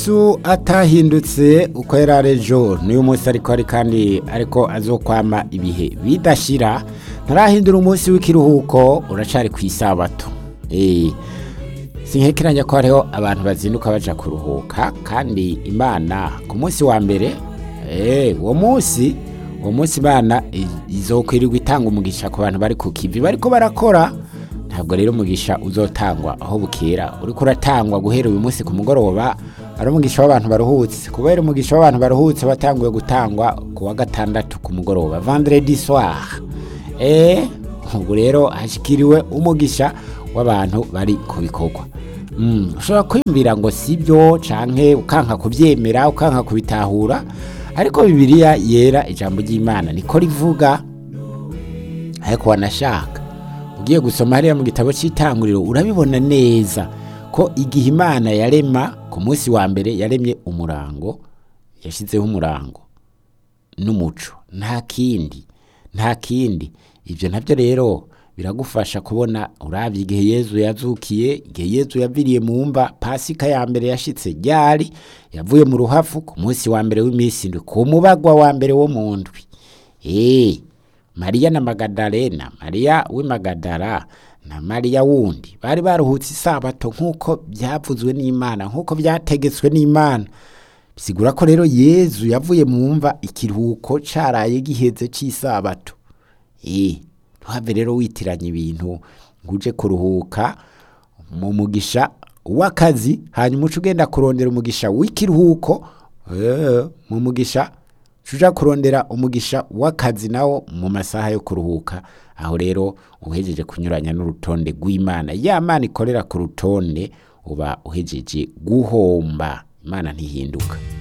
yesu atahindutse uko yari ari ejo n'uyu munsi ariko ari kandi ariko azokwama ibihe bidashira ntarahindura umunsi w'ikiruhuko uracari ku isabato Eh, sinkekeranya ko hariho abantu bazinduka baja kuruhuka kandi imana ku munsi wa mbere eh, uwo munsi uwo munsi imana i- izokwirirwa itanga umugisha ku bantu bari ku kivi bariko barakora ntabwo rero umugisha uzotangwa aho bukera uriko uratangwa guhera uyu munsi ku mugoroba ari umugisha w'abantu baruhutse kubera umugisha w'abantu baruhutse watanguye gutangwa ku wa gatandatu ku mugoroba vendredi soir eh ubu rero hashikiriwe umugisha w'abantu bari ku bikorwa Mm, ushobora kwiyumvira ngo sibyo canke ukanka kuvyemera ukanka kubitahura ariko bibiliya yera ijambo ry'imana niko rivuga ariko wanashaka ugiye gusoma hariya mu gitabo cy'itanguriro urabibona neza ko igihe imana yarema ku munsi wa mbere yaremye umurango yashyizeho umurango n'umuco nta kindi nta kindi ibyo nabyo rero biragufasha kubona urabye igihe yezu yazukiye igihe yezu yaviriye mu mva pasika ya mbere yashitse ryari yavuye mu ruhafu ku munsi wa mbere w'iminsi indwi ku mubagwa wa mbere wo mu ndwi Eh, mariya na magadalena mariya w'imagadara na mariya wundi bari baruhutse isabato nk'uko byavuzwe n'imana nk'uko byategetswe n'imana bisigura ko rero yezu yavuye mu mva ikiruhuko caraye giheze cy'isabato Eh, ntuhave rero witiranya ibintu ngo uje kuruhuka mu mugisha w'akazi hanyuma uca ugenda kurondera umugisha w'ikiruhuko eh, mu mugisha uja kurondera umugisha w'akazi nawo mu masaha yo kuruhuka aho rero uhejeje kunyuranya n'urutonde rw'imana ya mana ikorera ku rutonde uba uhejeje guhomba imana ntihinduka